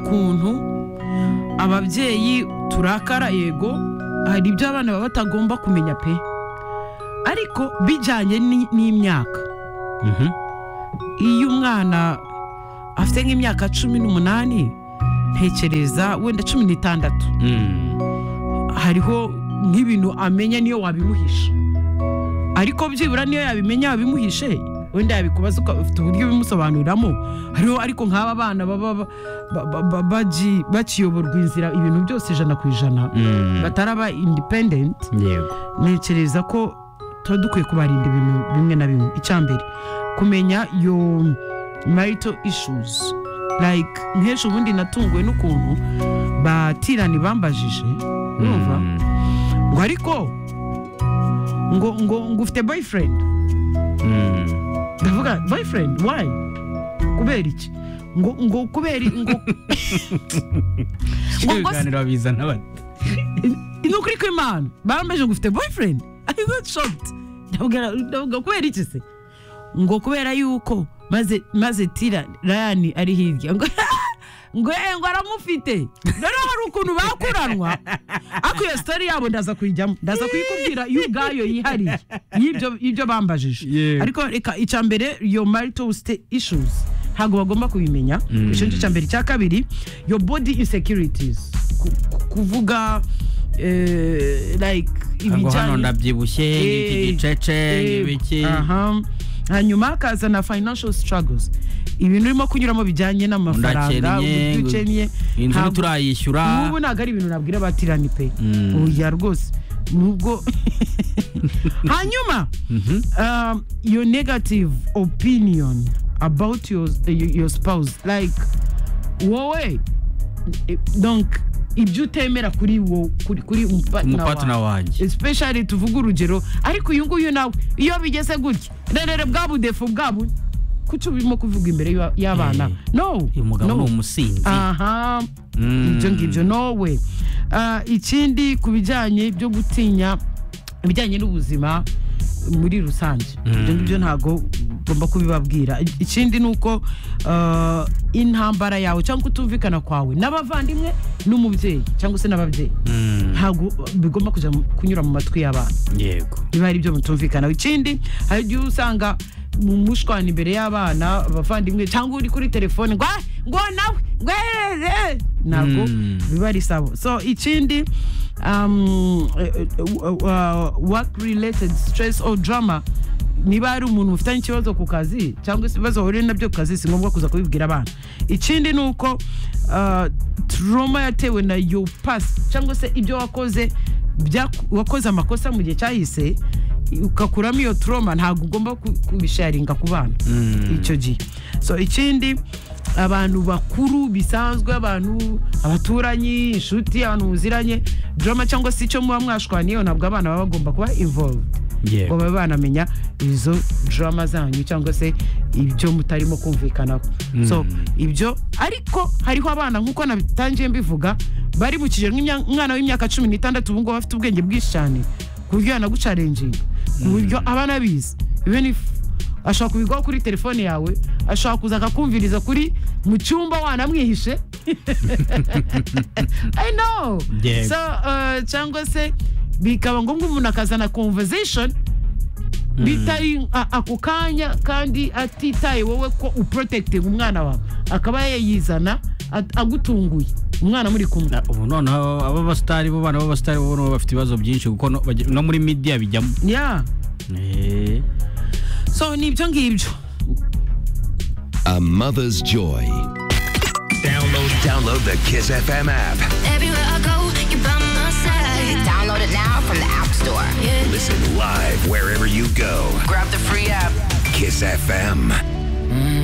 ukuntu ababyeyi turakara yego hari ibyo abana baba batagomba kumenya pe ariko bijyanye ni- n'imyaka iyo umwana afite nk'imyaka cumi n'umunani ntekereza wenda cumi n'itandatu hariho nk'ibintu amenya niyo wabimuhisha ariko byibura niyo yabimenya wabimuhishe wenda yabikubaza uka- ufite uburyo ubimusobanuriramo hariho ariko nk'aba bana baba ba- ba- ba- ba- bagi- bakiyoborwa inzira ibintu byose ijana ku ijana bataraba independent yego ntekereza ko tuba dukwiye kubarinda ibintu bimwe na bimwe icyambere kumenya yo marital issues like nk'ejo ubundi natunguwe n'ukuntu batirani bambajije urumva ngo ariko ngo ngo ngo ufite boyfriend ndavuga boyfriend why kubera iki ngo ngo kubera i- ngo ngo ngo ibiganiro babizana bate ni ukuri kw'imana barambaje ngo ufite boyfriend i got shocked ndavuga ndavuga kubera iki se ngo kubera yuko maze maze tira rayani ari hirya ngo ngo eh, ngo aramufite noneho hari ukuntu bakuranwa ariko iyo sitori yabo ndaza kuyijyamo ndaza kuyikubwira yo ubwayo yihariye y'ibyo y'ibyo bambajije Yego. ariko reka icya mbere yo marital sta- issues ntabwo bagomba kubimenya icyo ngicyo cya mbere icya kabiri yo body insecurities Ku- ku- kuvuga eh, like ngo hano ibijyanye ndabyibushye nk'iki Eh, gicece eh, nk'ibiki aha. hanyuma hakaza na financial struggles ibintu urimo kunyuramo bijyanye n'amafaranga ndakennye uburyo ukennye inzu Ntabwo- ntiturayishyura ubu ntabwo ari ibintu nabwira abatirani pe oya rwose nubwo hanyuma um, your negative opinion about your, your, your spouse like wowe eh, donc ibyo utemera kuri wo kuri, kuri umupatana wanjye especially tuvuga urugero ariko uyu nguyu nawe iyo bigeze gutya rerere bwa budefu bwa bu kuki urimo kuvuga imbere y'aba- y'abana Eh, no uyu mugabo ni no umusinzi aha Mm. ibyo ngibyo nowe Ah, ikindi ku bijyanye byo gutinya ibijyanye n'ubuzima muri rusange ibyo ngibyo ntabwo ugomba kubibabwira I- ikindi ni uko ah, intambara yawe cyangwa kutumvikana kwawe n'abavandimwe n'umubyeyi cyangwa se n'ababyeyi Mm, ntabwo bigomba kujya mu- kunyura mu matwi y'abana yego niba hari ibyo mutumvikanaho ikindi hari igihe usanga mu mushwana imbere y'abana abavandimwe cyangwa uri kuri telefone ngo "Ah, ngo nawe ngo eh, eh." ntabwo Mm. biba ari sawa so ikindi um, eh, eh, w- uh, work related stress or drama niba hari umuntu ufitanye ikibazo ku kazi cyangwa se ibibazo wahuriye nabyo ku kazi si ngombwa kuza kubibwira abana ikindi ni uko uh, trauma yatewe na yo pasi cyangwa se ibyo wakoze byaku- wakoze amakosa mu gihe cyahise ugakuramo iyo trauma ntabwo ugomba ku- kubisharinga ku bana icyo gihe so ikindi abantu bakuru bisanzwe abantu abaturanyi inshuti abantu muziranye drama cyangwa se icyo muba mwashwaniyeho ntabwo abana baba bagomba kuba involved ngo yego babe banamenya izo drama zanyu cyangwa se ibyo mutarimo kumvikanaho so ibyo ariko hariho abana nk'uko nabitangiye mbivuga bari mu kigero nk'imya- umwana w'imyaka cumi n'itandatu ubu ngubu bafite ubwenge bwinshi cyane ku buryo yanagucarenginga ku buryo abana bizi even if ashobora kubigaho kuri telefone yawe ashobora kuza akakumviriza kuri mu cyumba wanamwihishe i know Yego. so uh, cyangwa se bikaba ngombwa umuntu akazana conversation bitari a- ako kanya kandi atitaye wowe ko uprotecting umwana wawe akaba yayizana at- agutunguye umwana muri kumwe Na- ubu noneho aba basitari bo bana b'abasitari bo noneho bafite ibibazo byinshi kuko no- bajya- no muri midiya bijyamo yeah Eh, so ni ibyo ngibyo A mother's joy. Download, download the Kiss FM app. Everywhere I go, you're by my side. Download it now from the App Store. Yeah. Listen live wherever you go. Grab the free app. Kiss FM.